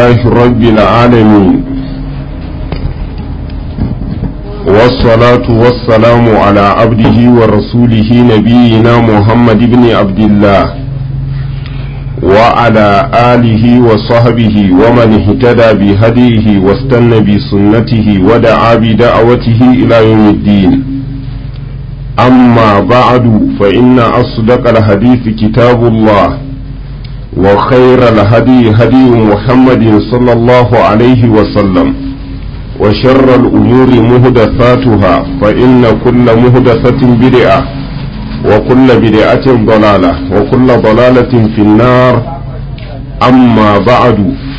لله رب العالمين والصلاة والسلام على عبده ورسوله نبينا محمد بن عبد الله وعلى آله وصحبه ومن اهتدى بهديه واستنى بسنته ودعا بدعوته إلى يوم الدين أما بعد فإن أصدق الحديث كتاب الله وخير الهدي هدي محمد صلى الله عليه وسلم وشر الأمور مهدثاتها فإن كل مهدثة بدعة وكل بدعة ضلالة وكل ضلالة في النار أما بعد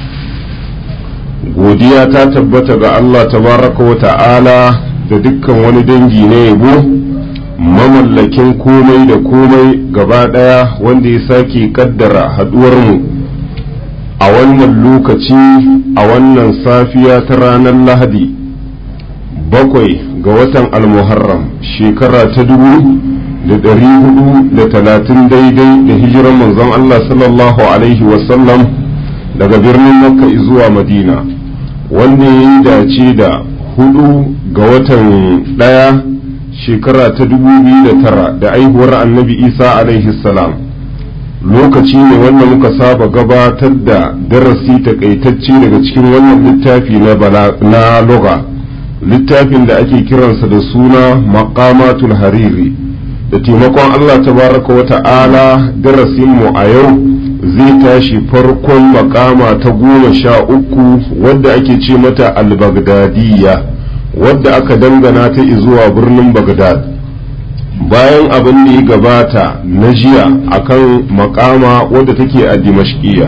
godiya ta tabbata ga Allah tabaraka wa ta'ala da dukkan wani dangi na yabo mamallakin komai da komai gaba ɗaya wanda ya sake kaddara haɗuwarmu a wannan lokaci a wannan safiya ta ranar lahadi bakwai ga watan almuharram shekara ta dubu da ɗari hudu da talatin daidai da hijiran manzon Allah sallallahu alaihi wasallam daga birnin makka zuwa madina wanda ya yi dace da hudu ga watan ɗaya shekara ta dubu biyu da tara da aihuwar annabi isa alaihi salam lokaci ne wanda muka saba gabatar da darasi takaitacce daga cikin wannan littafi na loga littafin da ake kiransa da suna maqamatul hariri da taimakon allah tabaraka wa ta'ala darasinmu a yau zai tashi farkon makama ta goma sha uku wadda ake ce mata al-baghdadiyya wadda aka dangana ta zuwa birnin Bagdad bayan abin da ya gabata na jiya akan makama wadda take a dimashkiya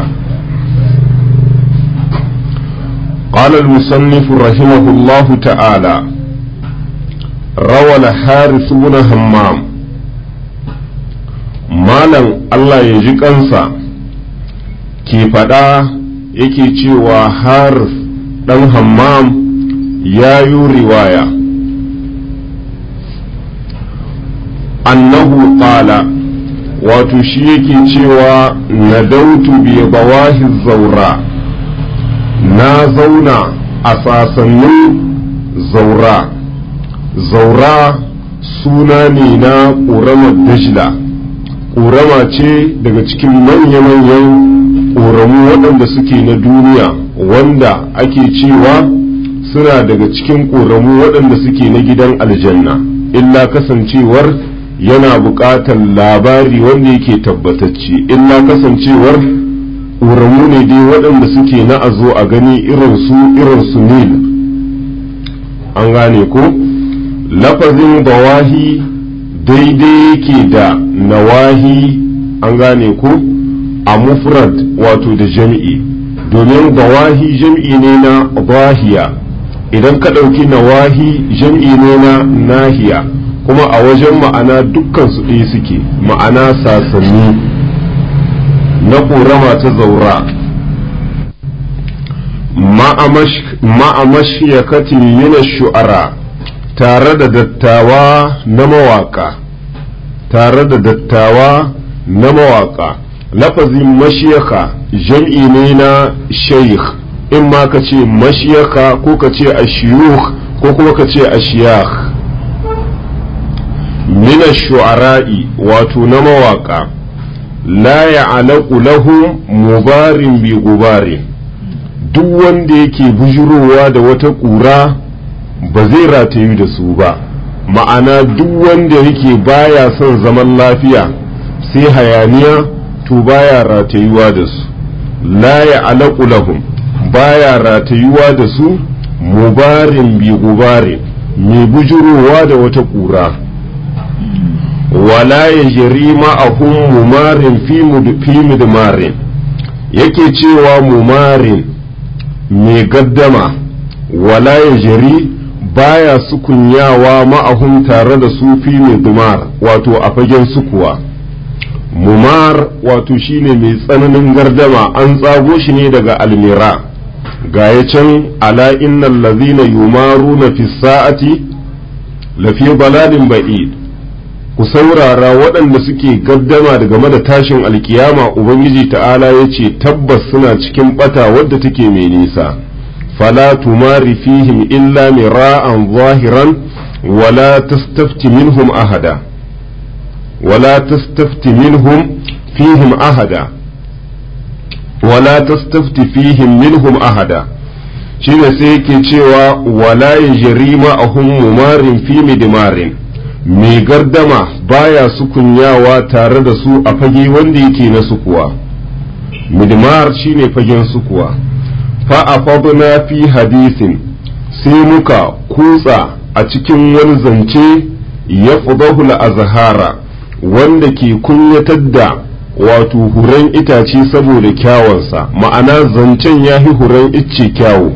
قال المصنف رحمه الله تعالى روى الحارث بن همام مالا الله يجي kansa ke faɗa yake cewa haris ɗan hammam ya yi riwaya annahu qala wato shi yake cewa nadautu bi bawahi zaura na zauna a sasannin zaura zaura suna ne na ƙoramar dajla ƙorama ce daga cikin manya-manyan ƙoramu waɗanda suke na duniya wanda ake cewa suna daga cikin ƙoramu waɗanda suke na gidan aljanna illa kasancewar yana buƙatar labari wanda yake tabbatacce illa kasancewar ƙoramu ne dai waɗanda suke na a zo a gani irinsu irinsu nil an gane ko lafazin bawahi daidai yake da nawahi an gane ko a mufrad wato da jami'i domin bawahi jami'i ne na bahiya idan ka ɗauki nawahi jam'i ne na nahiya kuma a wajen ma'ana dukkan su ɗaya suke ma'ana sasanni na ƙorama ta zaura ma'amashiyakatin mina shu'ara tare da dattawa na mawaka tare da dattawa na mawaka lafazin mashiyaka jam'i ne na shaykh in ma ka ce mashiyaka ko ka ce ashiyuk ko kuma ka ce ashiyakh mina shu'ara'i wato na mawaka la ya'alaqu lahum mubarin bi gubarin duk wanda yake bujurowa da wata ƙura ba zai ratayu da su ba ma'ana duk wanda yake baya son zaman lafiya sai hayaniya to baya ratayuwa da su la ya'alaqu lahum baya ratayuwa da su mubarin bi gubarin mai bujurowa da wata ƙura wala ya jiri ma'ahun mumarin fi mudmarin yake cewa mumarin mai gaddama wala ya jiri baya sukunyawa ma'ahun tare da su fi mudmar wato a fagen sukuwa mumar wato shine mai tsananin gardama an tsago shi ne daga almira ga ya can ala innal ladhina yumaruna fi sa'ati lafi baladin ba'id ku saurara waɗanda suke gaddama da game da tashin alkiyama ubangiji ta'ala ya ce tabbas suna cikin bata wadda take mai nisa fala tumari fihim illa mira'an zahiran wala tastafti minhum ahada wala tastafti minhum fihim ahada wala tastafti fihim minhum ahada shine sai yake cewa wala yajri ma'ahum mumarin fi midmarin mai gardama baya sukunyawa tare da su a fage wanda yake na sukuwa midmar shine fagen sukuwa fa afadna fi hadisin sai muka kutsa a cikin wani zance ya fudahul azhara wanda ke kunyatar da wato huren itace saboda kyawansa ma'ana zancen ya fi huren icce kyawu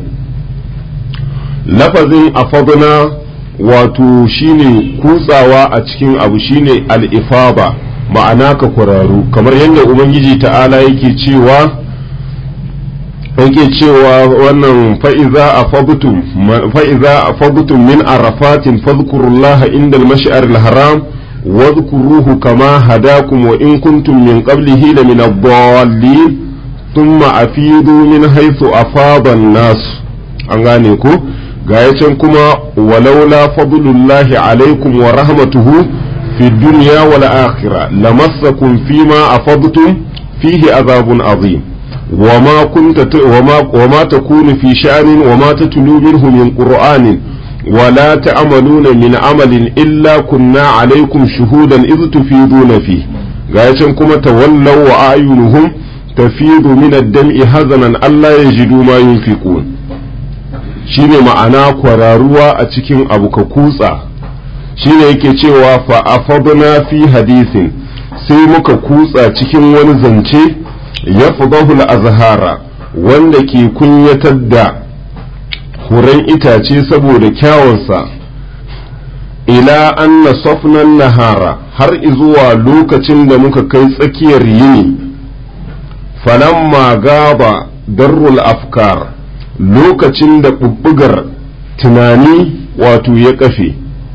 lafazin afadna wato shine kutsawa a cikin abu shine al'ifaba ma'ana ka kuraru kamar yadda ubangiji ta'ala yake cewa yake cewa wannan fa'iza a fabutum fa'iza a fabutum min arafatin fadkurullaha inda al-mash'ar al-haram واذكروه كما هداكم وإن كنتم من قبله لمن الضالين ثم أفيدوا من حيث أفاض الناس أنغانيكو غايتن كما ولولا فضل الله عليكم ورحمته في الدنيا والآخرة لمسكم فيما أفضتم فيه عذاب عظيم وما كنت وما, وما تكون في شأن وما تتلو منه من قرآن ولا تعملون من عمل إلا كنا عليكم شهودا إذ تفيضون فيه غايتن كما تولوا وأعينهم تفيض من الدمع حزنا ألا يجدوا ما ينفقون shine ma'ana kwararuwa a cikin abu ka kutsa shine yake cewa fa afadna fi hadisin sai muka kutsa cikin wani zance ya fadahul azhara wanda ke kunyatar da furen itace saboda kyawunsa ila anna safnan nahara har izuwa lokacin da muka kai tsakiyar yini falamma gaba darrul afkar lokacin da bubbugar tunani wato ya kafe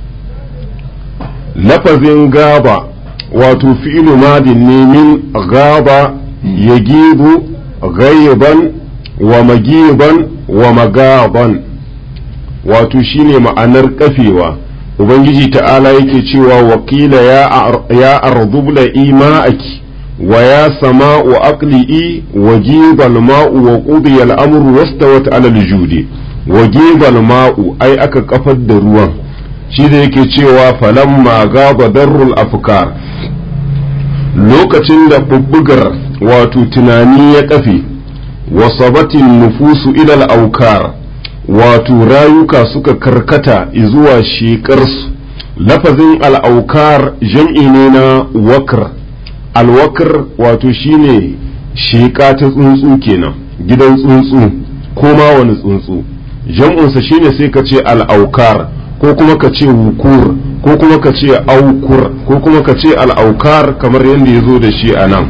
lafazin gaba wato fi'ilu madin ne min gaba ya gibu gaiban wa magiban wa magaban wato shine ma'anar kafewa ubangiji ta'ala yake cewa wakila ya ardubla ima'aki wa ya sama'u aqli'i wa jibal ma'u wa qudiya al-amru wastawat 'ala al-judi wa jibal ma'u ai aka kafar da ruwan shi da yake cewa falamma gaba darrul afkar lokacin da bubbugar wato tunani ya kafe wasabatin nufusu ilal aukar wato rayuka suka karkata zuwa shekarsu lafazin al'aukar jam'i ne na wakar alwakar wato shine sheka ta tsuntsu kenan gidan tsuntsu ko ma wani tsuntsu jam'unsa shine sai ka ce al'aukar ko kuma ka ce wukur ko kuma ka ce aukur ko kuma ka ce al'aukar kamar yadda ya zo da shi a nan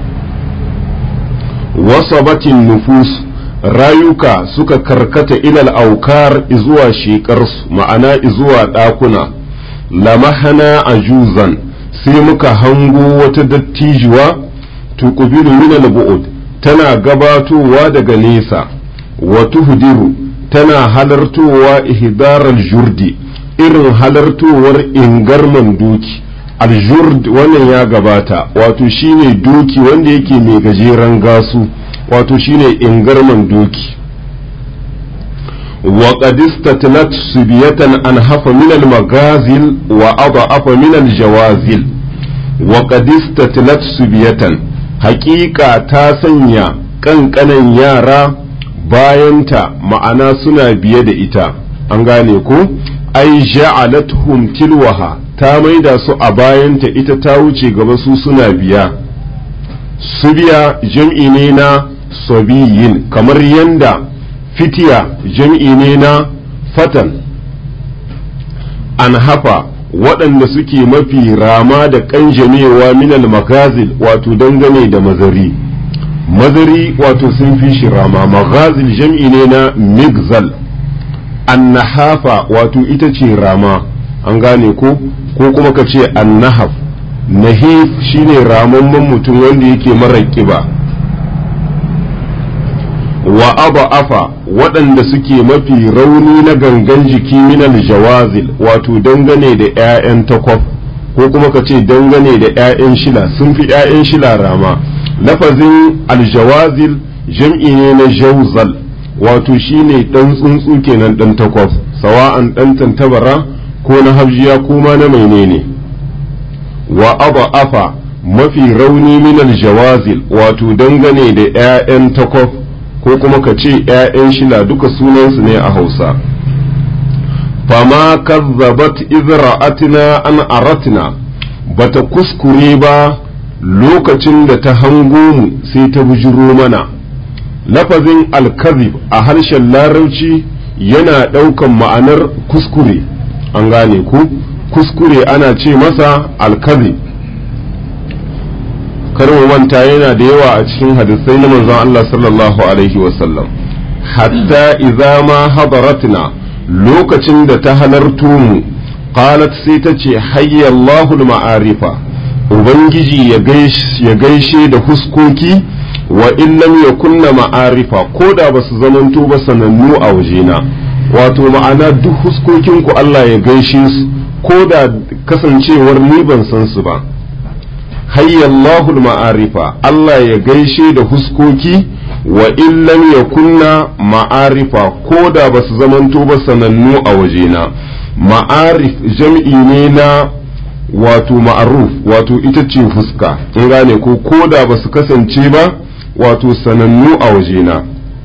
wasabatin nufus rayuka suka karkata ilal aukar izuwa shekarsu ma'ana izuwa ɗakuna lamahana ajuzan sai muka hango wata dattijuwa tuqbilu min al-bu'd tana gabatowa daga nesa wa tuhdiru tana halartowa ihdaral jurdi irin halartowar ingarman doki aljurd wannan ya gabata wato shine doki wanda yake mai gajeren gasu wato shine ingarman doki wa qad istatlat subiyatan an hafa min al magazil wa adafa min al jawazil wa qad istatlat subiyatan haqiqa ta sanya kankanan yara bayanta ma'ana suna biye da ita an gane ko ai ja'alatuhum tilwaha ta maida su a bayanta ita ta wuce gaba su suna biya subiya jam'i ne na sabiyin kamar yanda fitiya jam'i ne na fatan an hafa waɗanda suke mafi rama da ƙanjamewa minal magazil wato dangane da mazari mazari wato sun fi shi rama magazil jam'i ne na migzal annahafa wato ita ce rama an gane ko ko kuma ka ce annahaf nahif shine ramamman mutum wanda yake mara kiba wa aba afa waɗanda suke mafi rauni na gangan jiki minal jawazil wato dangane da 'ya'yan takwaf ko kuma ka ce dangane da 'ya'yan shila sun fi 'ya'yan shila rama lafazin aljawazil jam'i ne na jauzal wato shine ɗan tsuntsu kenan ɗan takwaf sawa'an ɗan tantabara ko na habjiya ko ma na menene wa aba afa mafi rauni minal jawazil wato dangane da 'ya'yan takwaf ko kuma ka ce ‘ya'yan shila duka sunansu ne a hausa fama kazzabat izra'atina an aratina bata kuskure ba lokacin da ta hango mu sai ta bujiro mana lafazin alkazib a harshen larabci yana ɗaukan ma'anar kuskure an gane ku kuskure ana ce masa alkazib mu manta yana da yawa a cikin hadisai na manzon Allah sallallahu alaihi wasallam hatta idza ma hadaratna lokacin da ta halarto mu qalat sai ta ce hayya Allahul ma'arifa ubangiji ya gaishe da huskoki wa in lam yakunna ma'arifa ko da basu zamanto ba sanannu a wajena wato ma'ana duk huskokin ku Allah ya gaishe su ko da kasancewar ni ban san su ba hayyallahu ma'arifa Allah ya gaishe da huskoki wa in lam yakunna ma'arifa ko da ba su zamanto ba sanannu a wajena ma'arif jam'i ne na wato ma'aruf wato ita ce fuska in gane ko ko da ba su kasance ba wato sanannu a wajena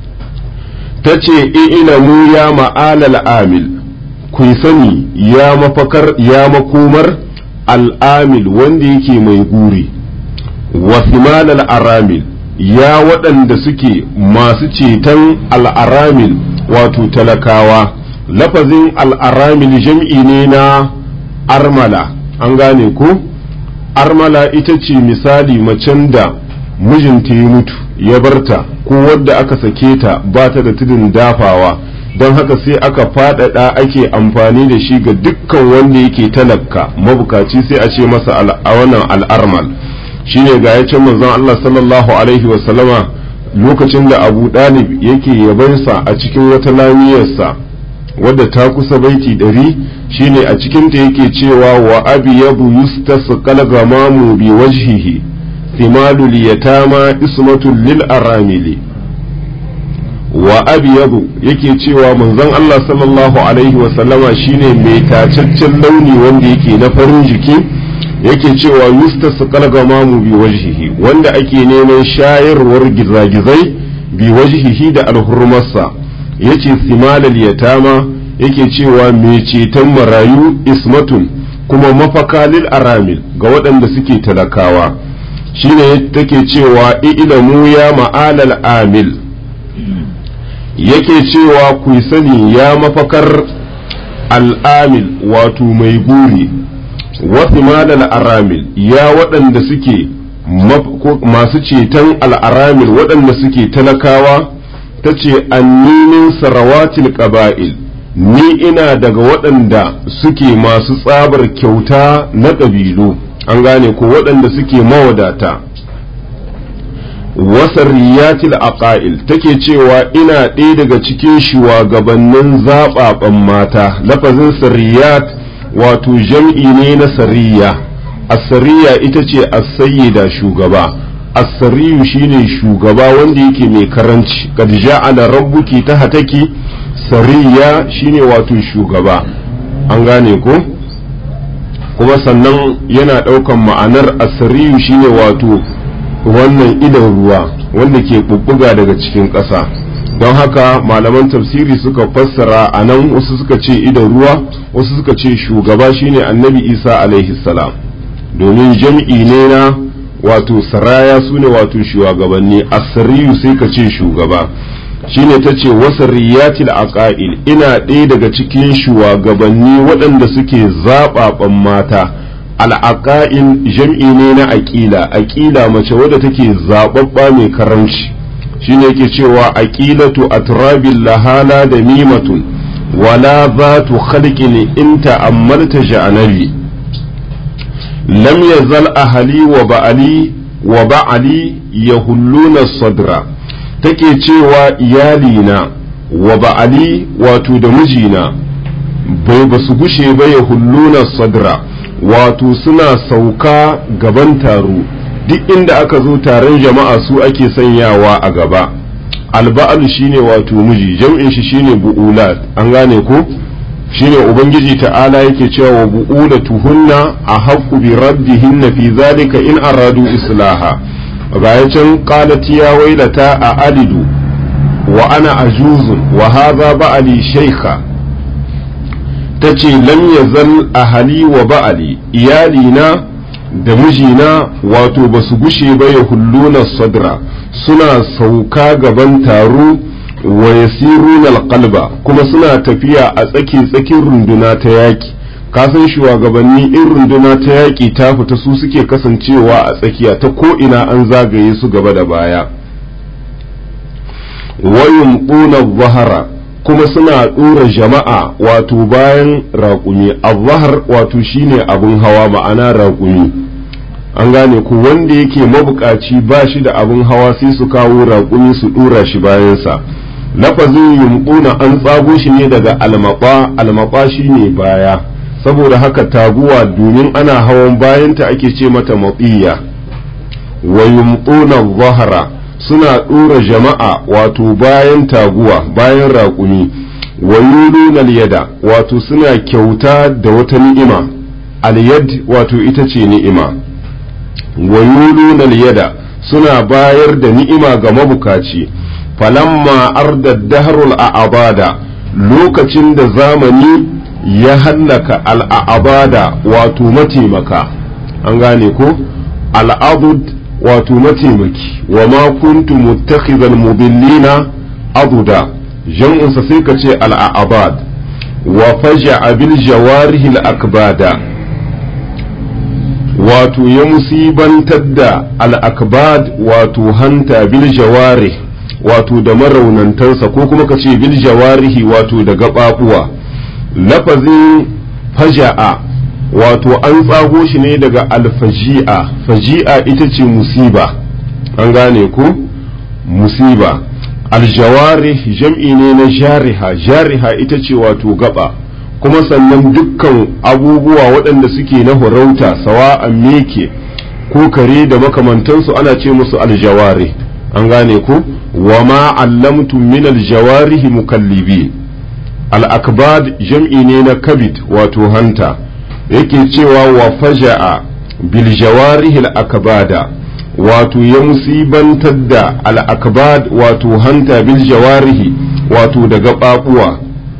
ta ce mu ya ma'alal amil ku sani ya mafakar ya makomar al'amil wanda yake mai guri wasimal al'aramil ya waɗanda suke masu ceton al'aramil wato talakawa lafazin al'aramil jam'i ne na armala an gane ko armala ita ce misali macen da mijinta ya mutu ya barta ko wadda aka sake ta ba ta da tudun dafawa don haka sai aka faɗaɗa ake amfani da shi ga dukkan wanda yake talaka mabukaci sai a ce masa a wannan al'armal shine ga ya can manzon Allah sallallahu alaihi wasallama lokacin da abu ɗalib yake yabansa a cikin wata lamiyarsa wadda ta kusa baiti ɗari shine a cikinta yake cewa wa abi yabu yustasqal gamamu bi wajhihi thimalul yatama ismatul lil aramili wa abyadu yake cewa manzon Allah sallallahu alaihi wa sallama shine mai tacaccen launi wanda yake na farin jiki yake cewa yustas qalgamamu bi wajhihi wanda ake neman shayarwar gizagizai bi wajhihi da alhurmarsa yace simalal yatama yake cewa mai ceton marayu ismatun kuma mafaka lil aramil ga waɗanda suke talakawa shine take cewa ilamu ya ma'alal amil yake cewa ku sani ya mafakar al'amil wato mai guri wasu malal aramil ya waɗanda suke masu ceton al'aramil waɗanda suke talakawa ta ce anninin sarawatil ƙaba'il ni ina daga waɗanda suke masu tsabar kyauta na ƙabilu an gane ko waɗanda suke mawadata wasariyatil aqail take cewa ina ɗaya daga cikin shugabannin zaɓaɓen mata lafazin sariyat wato jam'i ne na sariya asariya ita ce as-sayyida shugaba as-sariyu shine shugaba wanda yake mai karanci kad ja'ala rabbuki tahtaki sariya shine wato shugaba an gane ko kuma sannan yana ɗaukan ma'anar asariyu shine wato wannan idan ruwa wanda ke bubbuga daga cikin ƙasa don haka malaman tafsiri suka fassara a nan wasu suka ce idan ruwa wasu suka ce shugaba shine annabi isa alaihi salam domin jam'i ne na wato saraya su ne wato shugabanni asariyu sai ka ce shugaba shine ta ce wasariyatil aqail ina ɗaya daga cikin shugabanni waɗanda suke zaɓaɓan mata al'aƙa'in jam'i ne na aƙila aƙila mace wadda take zaɓaɓɓa mai karamci shine yake cewa aƙilatu atrabin lahala da mimatun wala za tu khalqin in ta'ammalta sha'anabi lam yazal ahali wa ba'ali wa ba'ali yahulluna sadra take cewa iyalina wa ba'ali wato da mijina bai ba su gushe ba yahulluna sadra wato suna sauka gaban taro duk inda aka zo taron jama'a su ake sanyawa a gaba alba'al shine wato miji jam'in shi shine bu'ulat an gane ko shine ubangiji ta'ala yake cewa wa bu'ulatuhunna a haqqu bi raddihinna fi zalika in aradu islaha ga can qalat ya wailata a alidu wa ana ajuzun wa hadha ba'ali shaykha tace lam yazal ahali wa ba'ali iyalina da mijina wato ba su gushe ba ya hulluna sadra suna sauka gaban taro wa yasiruna alqalba kuma suna tafiya a tsaki tsakin runduna ta yaki kasan shugabanni in runduna ta yaki ta fita su suke kasancewa a tsakiya ta ko ina an zagaye su gaba da baya wayum zahara kuma suna ɗora jama'a wato bayan raƙumi azhar wato shine abun hawa ma'ana raƙumi an gane ku wanda yake mabukaci ba shi da abun hawa sai su kawo raƙumi su ɗora shi bayansa lafazin yumƙuna an tsago shi ne daga almaɓa almaɓa shine baya saboda haka taguwa domin ana hawan bayanta ake ce mata matsiya wa yumƙuna zahara suna ɗora jama'a wato bayan taguwa bayan raƙumi wa yulunal yada wato suna kyauta da wata ni'ima alyad wato ita ce ni'ima wa yulunal yada suna bayar da ni'ima ga mabukaci falamma arda dahrul a'abada lokacin da zamani ya hallaka al'abada wato mataimaka an gane ko al'adud wato mataimaki wa ma kuntu muttakhizal mudillina aduda jam'unsa sai ka ce al'abad wa faja'a bil jawarihi al-akbada wato ya musibantar da al-akbad wato hanta bil jawarih wato da maraunantansa ko kuma ka ce bil jawarihi wato da gaɓaɓuwa lafazin faja'a wato an tsago shi ne daga alfaji'a faji'a ita ce musiba an gane ku musiba aljawari jam'i ne na jariha jariha ita ce wato gaba kuma sannan dukkan abubuwa waɗanda suke na horauta sawa'an meke ko kare da makamantansu ana ce musu aljawari an gane ku wa ma allamtum min aljawarihi mukallibin al-akbad jam'i ne na kabid wato hanta yake cewa wa faja'a bil jawarihi al-akbada wato ya musibantar da al-akbad wato hanta bil jawarihi wato da gaɓaɓuwa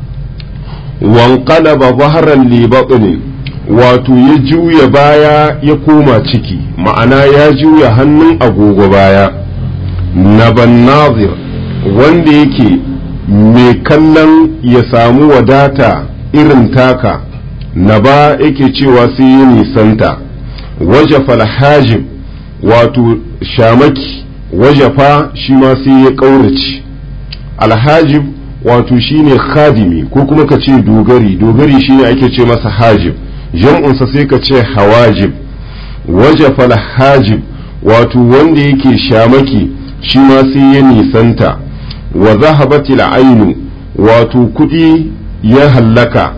wanqalaba zahran li batni wato ya juya baya ya koma ciki ma'ana ya juya hannun agogo baya naban nazir wanda yake mai kallon ya samu wadata irin taka na ba yake cewa sai ya nisanta wajafa hajib wato shamaki wajafa shi ma sai ya ƙaurace alhajib wato shine khadimi ko kuma ka ce dogari dogari shine ake ce masa hajib jam'unsa sai ka ce hawajib wajafa hajib wato wanda yake shamaki shi ma sai ya nisanta wa zahabatil ainu wato kudi ya hallaka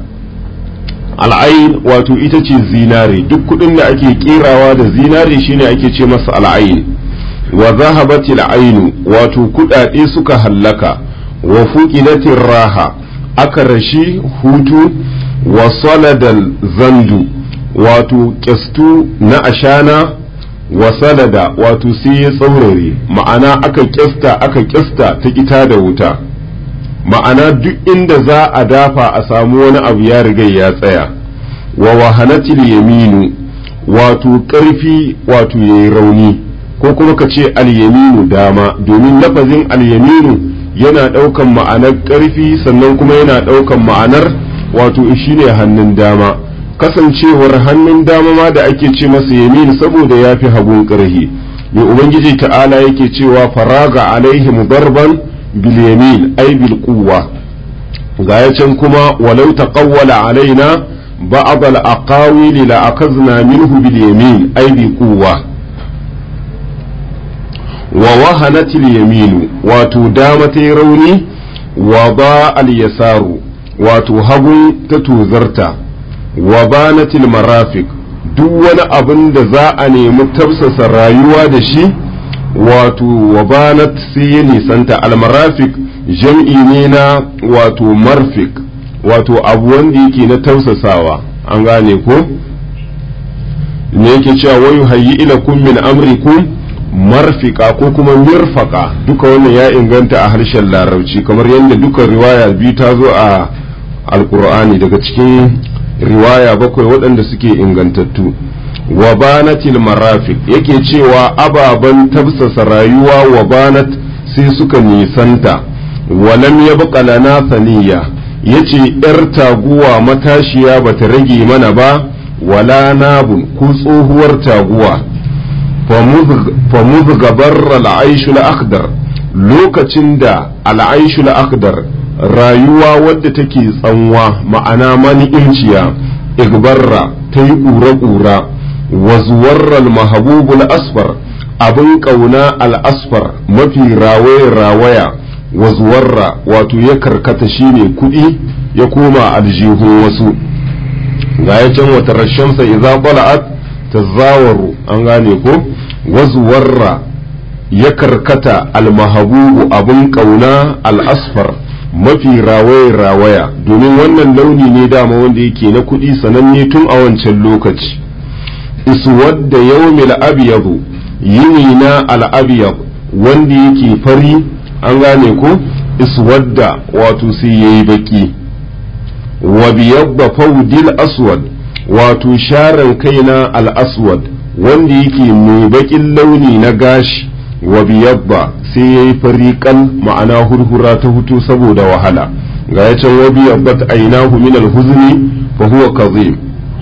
al'ain wato ita ce zinare duk kudin da ake kerawa da zinare shine ake ce masa al'ain wa zahabatil ainu wato kudade suka hallaka wa fuqidatir raha aka rashi hutu wa saladal zandu wato kyastu na ashana wa salada wato sai ya tsaurare ma'ana aka kyasta aka kyasta ta kita da wuta ma'ana duk inda za a dafa a samu wani abu ya riga ya tsaya wa wahanatil yaminu wato ƙarfi wato ya yi rauni ko kuma ka ce alyaminu dama domin lafazin alyaminu yana ɗaukan ma'anar ƙarfi sannan kuma yana ɗaukan ma'anar wato shine hannun dama kasancewar hannun dama ma da ake ce masa yamin saboda ya fi hagun ƙarhi mai ubangiji ta'ala yake cewa faraga alaihim darban bil yamin ay bil quwwa ga can kuma walau taqawwala alaina بعض الأقاويل لأخذنا منه باليمين أي بقوة ووهنت اليمين وتدامت روني وضاء اليسار وتهب تتوزرتا وبانت المرافق duk wani abin da za a nemi tafsasa rayuwa da shi wato wabanat sai ya nisanta almarafik jam'i ne na wato marfik wato abu wanda yake na tausasawa an gane ko ne yake cewa wayu hayyi ila kun min amrikum marfika ko kuma mirfaka duka wannan ya inganta a harshen larabci kamar yadda duka riwaya biyu ta zo a alkur'ani daga cikin riwaya bakwai waɗanda suke ingantattu wa banatil marafik yake cewa ababen tafsasa rayuwa wa banat sai suka nisanta walam ya lana saniya yace yar taguwa matashiya bata rage mana ba wala nabun ko tsohuwar taguwa famuz gabar al'aishul akhdar lokacin da al'aishul akhdar rayuwa wadda take tsanwa ma'ana mani inciya igbarra ta yi ƙura-ƙura wazuwarral mahabubul asfar abin ƙauna al'asfar mafi rawaya-rawaya wazuwarra wato ya karkata shine kuɗi ya koma aljihun wasu ga ya can wata rashamsa idza bala'at tazawaru an gane ko wazuwarra ya karkata almahabubu abin ƙauna al'asfar mafi rawaya-rawaya domin wannan launi ne dama wanda yake na kuɗi sananne tun a wancan lokaci iswadda yawmil abyadu yini na al'abiyab wanda yake fari an gane ko iswadda wato sai yayi baki wa biyabba fawdil aswad wato sharan kaina al-aswad wanda yake mai bakin launi na gashi wa biyabba sai yayi fariqan ma'ana hurhura ta hutu saboda wahala ga ya can wa biyabbat ainahu min al-huzni fa huwa kazim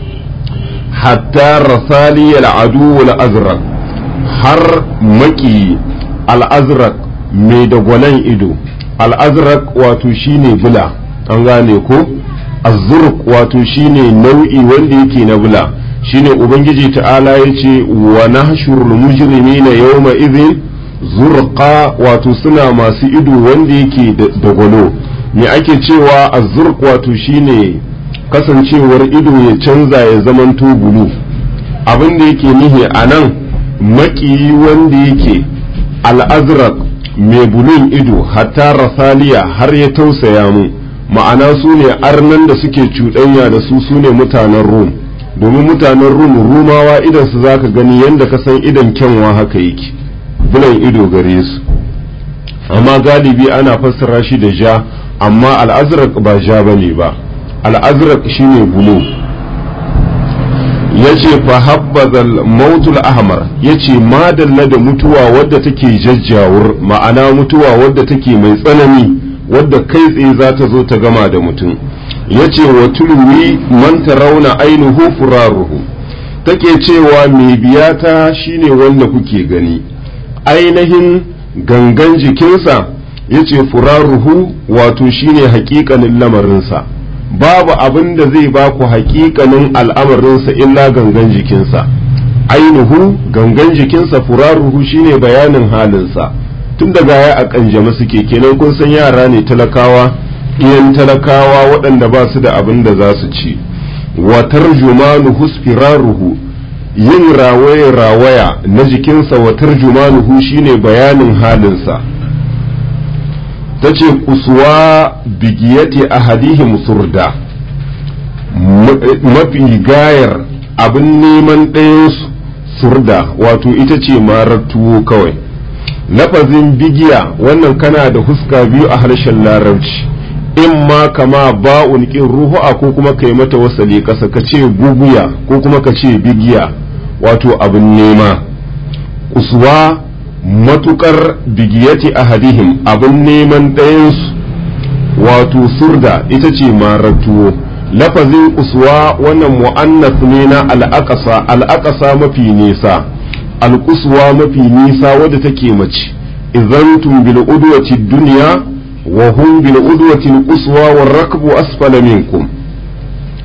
hatta rasali al-adu al-azraq har maki al-azraq mai dagwalon ido al-azraq wato shine bula an gane ko azurq wato shine nau'i wanda yake na bula shine ubangiji ta'ala yace wa nahshurul mujrimina yawma idhin zurqa wato suna masu ido wanda yake da gwalo me ake cewa azurq wato shine kasancewar ido ya canza ya zamanto bulu abin da yake nihi a nan maƙiyi wanda yake al'azraq mai bulun ido hatta rasaliya har ya tausaya mu ma'ana su ne arnan da suke cuɗanya da su su ne mutanen rum domin mutanen rum rumawa idan su zaka gani yadda ka san idan kyanwa haka yake bulan ido gare su amma galibi ana fassara shi da ja amma al'azraq ba ja bane ba al'azraq shine bulu yace fa habbazal mautul ahmar yace madalla da mutuwa wadda take jajjawur ma'ana mutuwa wadda take mai tsanani wadda kai tsaye za ta zo ta gama da mutum yace wa tulwi man tarawna ainihu furaruhu take cewa mai biyata shine wanda kuke gani ainihin gangan jikinsa yace furaruhu wato shine haƙiƙanin lamarinsa babu abin da zai ba ku haƙiƙanin al'amarinsa illa gangan jikinsa ainihu gangan jikinsa furaruhu shine bayanin halinsa tun daga ya a ƙanjama suke kenan kun san yara ne talakawa ɗiyan talakawa waɗanda ba su da abin da za su ci wa tarjumanuhu firaruhu yin rawaye rawaya na jikinsa wa tarjumanuhu shine bayanin halinsa ta ce kusuwa bigiyati ahadihim surda mafi gayar abin neman ɗayansu surda wato ita ce marar tuwo kawai lafazin bigiya wannan kana da huska biyu a harshen larabci in ma kama ba'un ƙin ruhu'a ko kuma ka yi mata wasali ƙasa ka ce guguya ko kuma ka ce bigiya wato abin nema kusuwa matukar bigiyati ahadihim abin neman ɗayansu wato surda ita ce marar tuwo lafazin uswa wannan mu'annas ne na al'aƙasa al'aƙasa mafi nisa alƙuswa mafi nisa wadda take mace idan bil udwati dunya wa hum bil udwati al-quswa war rakbu asfala minkum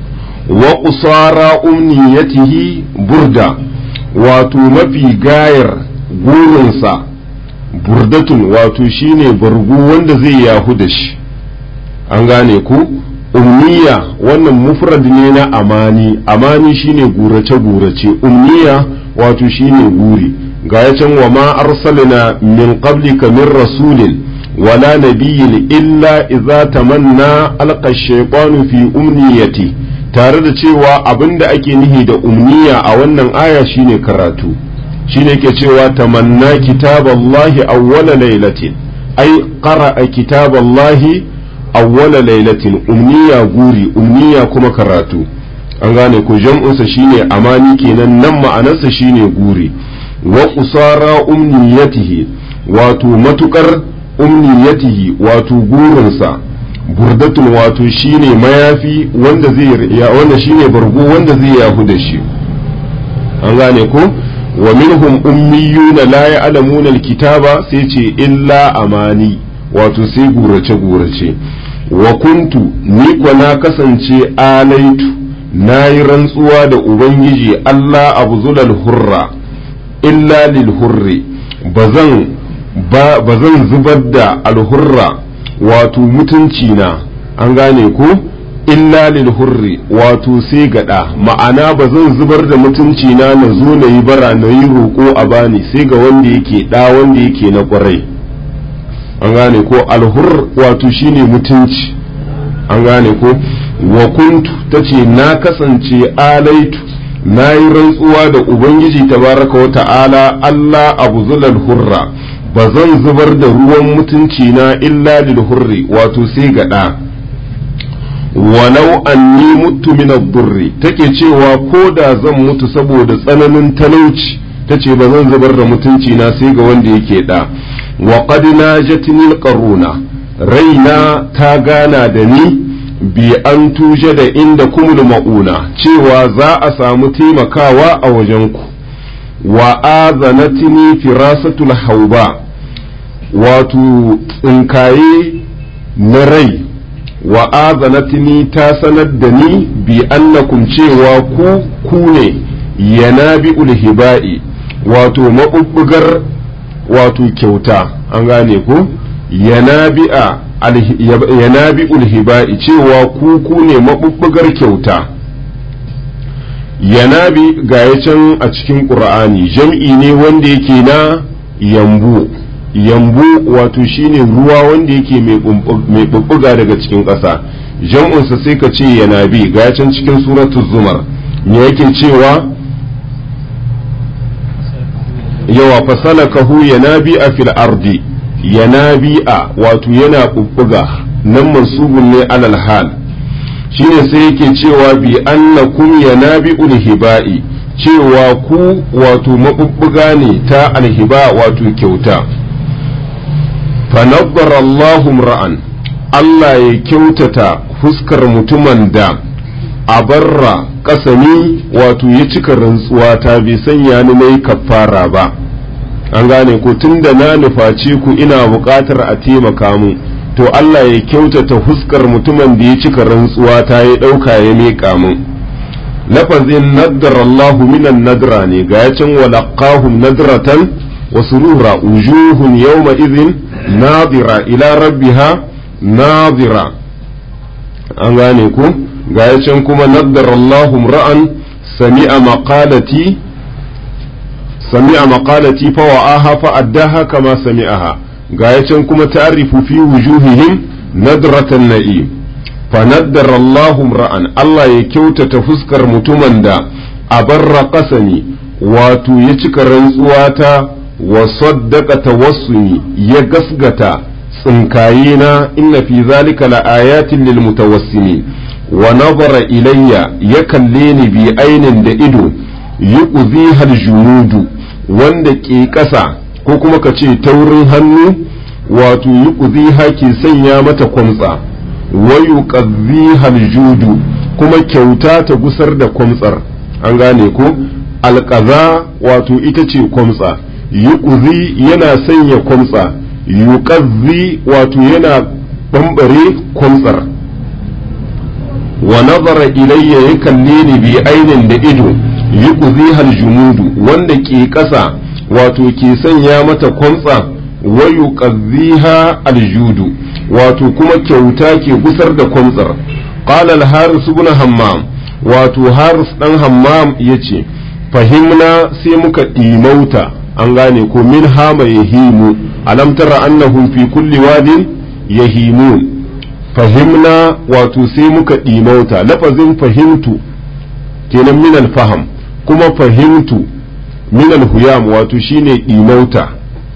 wa qusara umniyatihi burda wato mafi gayar gurinsa burdatun wato shine bargu wanda zai yahu da shi an gane ku umniya wannan mufrad ne na amani amani shine gurace gurace umniya wato shine guri ga ya can wa ma arsalna min qablika min rasulin wala nabiyyin illa idza tamanna alqa shaytanu fi umniyati tare da cewa abinda ake nihi da umniya a wannan aya shine karatu shine ke cewa tamanna kitaballahi awwala lailatin ai qara'a kitaballahi awwala lailatin umniya guri umniya kuma karatu an gane ko jam'unsa shine amani kenan nan ma'anarsa shine guri wa qusara umniyatihi wato matukar umniyatihi wato gurinsa burdatun wato shine mayafi wanda zai wanda shine bargo wanda zai yahu da shi an gane ko wa minhum ummiyuna la ya'lamuna alkitaba sai ce illa amani wato sai gurace gurace wa kuntu ni kwa na kasance alaitu na yi rantsuwa da ubangiji Allah abu zulal hurra illa lil hurri bazan bazan zubar da alhurra wato mutunci na an gane ko illa lil hurri wato sai gada ma'ana ba zan zubar da mutunci na na zo na yi bara na yi roƙo a bani sai ga wanda yake ɗa wanda yake na ƙwarai an gane ko alhur wato shine mutunci an gane ko wa kuntu ta ce na kasance alaitu na yi rantsuwa da ubangiji tabaraka wa ta'ala Allah abu zulal hurra ba zan zubar da ruwan mutunci na illa lil hurri wato sai gaɗa walau anni mutu min ad-durri take cewa ko da zan mutu saboda tsananin talauci tace ba zan zubar da mutunci na sai ga wanda yake da wa qad najatni al-qaruna raina ta gana da ni bi an tuje da inda kumul ma'una cewa za a samu taimakawa a wajenku wa azanatni firasatul hauba wato tsinkaye na rai wa azanatni ta sanar da ni bi annakum cewa ku ku ne yanabi ulhiba'i wato mabubbugar wato kyauta an gane ku yanabi'a yanabi ulhiba'i cewa ku ku ne mabubbugar kyauta yanabi ga can a cikin ƙur'ani jam'i ne wanda yake na yambu yambu wato shine ruwa wanda yake mai bubbuga daga cikin ƙasa jam'unsa sai ka ce yanabi ga can cikin suratul zumar me yake cewa yawa fasalakahu yanabi a fil ardi yanabi'a wato yana bubbuga nan mansubun ne alal hal shine sai yake cewa bi annakum yanabi'ul hiba'i cewa ku wato mabubbuga ne ta alhiba wato kyauta fanabbara Allahum ra'an Allah ya kyautata fuskar mutumin da a barra kasani wato ya cika rantsuwa ta bai sanya ni nayi kafara ba an gane ko tunda na nufaci ku ina buƙatar a taimaka mu to Allah ya kyautata huskar mutumin da ya cika rantsuwa ta ya ɗauka ya miƙa mun lafazin naddara Allahu minan nadra ne ga ya can walaqahum nadratan wa surura wujuhun yawma idhin nadira ila rabbiha nadira an gane ku ga ya can kuma naddara Allahu ra'an sami'a maqalati sami'a maqalati fa wa'aha fa addaha kama sami'aha ga can kuma ta'rifu fi wujuhihim nadratan na'im fa naddara Allahu ra'an Allah ya kyautata fuskar mutumin da abarra qasami wato ya cika rantsuwa ta wa saddaqa tawassumi ya gasgata tsinkaye na inna fi zalika la ayatin lil mutawassimin wa nazara ilayya ya kalle ni bi ainin da ido yuqziha al junudu wanda ke ƙasa ko kuma ka ce taurin hannu wato yi ƙuziha ke sanya mata kwamtsa wayu ƙazihal judu kuma kyauta ta gusar da kwamtsar an gane ko alƙaza wato ita ce kwamtsa yi ƙuzi yana sanya kwamtsa yi wato yana ɓamɓare kwamtsar wa nazara ilayya ya kalle ni bi ainin da ido yuqzihal jumudu wanda ke ƙasa wato ke sanya mata kwamtsa wa yuqziha aljudu wato kuma kyauta ke gusar da kwamtsar qala al-haris ibn hammam wato haris dan hammam yace fahimna sai muka ɗimauta an gane ko min hama yahimu alam tara annahum fi kulli wadin yahimun fahimna wato sai muka ɗimauta lafazin fahimtu kenan min alfaham kuma fahimtu min alhuyam wato shine ɗimauta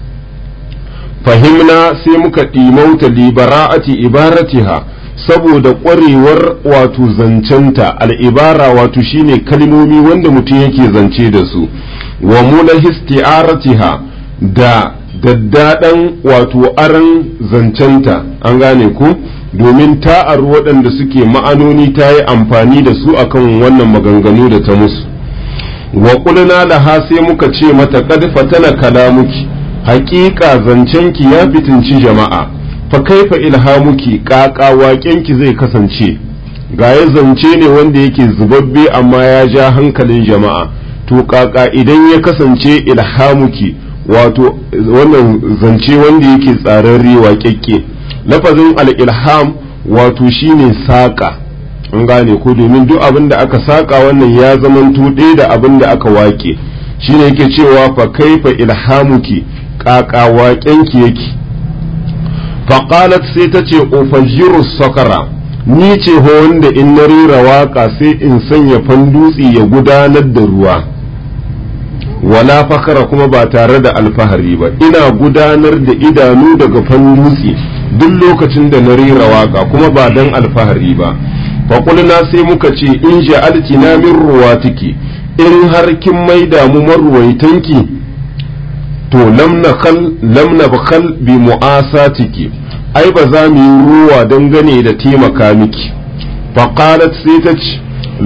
fahimna sai muka ɗimauta libara'ati ibaratiha saboda ƙwarewar wato zancenta al'ibara wato shine kalmomi wanda mutum yake zance da su wa mula histi'aratiha da daddaɗan wato aran zancenta an gane ku domin ta'ar waɗanda suke ma'anoni ta yi amfani da su akan wannan maganganu da ta musu wa ƙulna laha sai muka ce mata kad fatana kalamuki haƙiƙa zancenki ya fitinci jama'a fa kaifa ilhamuki ƙaƙa waƙenki zai kasance ga ya zance ne wanda yake zubabbe amma ya ja hankalin jama'a to ƙaƙa idan ya kasance ilhamuki wato wannan zance wanda yake tsararre waƙeƙe lafazin al-ilham wato shine saƙa an gane ko domin duk abin da aka saƙa wannan ya zamanto ɗaya da abin da aka waƙe shine yake cewa fa kaifa ilhamuki ƙaƙa waƙenki yake faƙalat sai ta ce ofajiru sakara ni ce ho wanda in na rera waƙa sai in sanya fandutsi ya gudanar da ruwa wala fakara kuma ba tare da alfahari ba ina gudanar da idanu daga fandutsi duk lokacin da na rera waƙa kuma ba don alfahari ba faƙulna sai muka ce in ja'alti na min ruwatiki in har kin maida mu marwaitanki to lam na bakal bi mu'asatiki ai ba za mu yi ruwa dangane da taimaka miki faqalat sai ta ce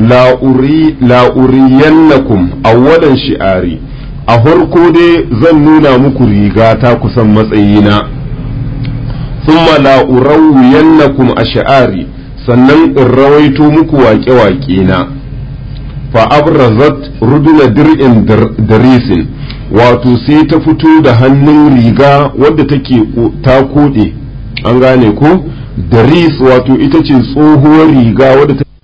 la'uriyannakum awwalan shi'ari a farko dai zan nuna muku riga ta kusan matsayina thumma la'urawwiyannakum a shi'ari sannan in rawaito muku waƙe-waƙe na fa abrazat ruduna dir'in darisin wato sai ta fito da hannun riga wadda take ta koɗe an gane ko daris wato ita ce tsohuwar riga wadda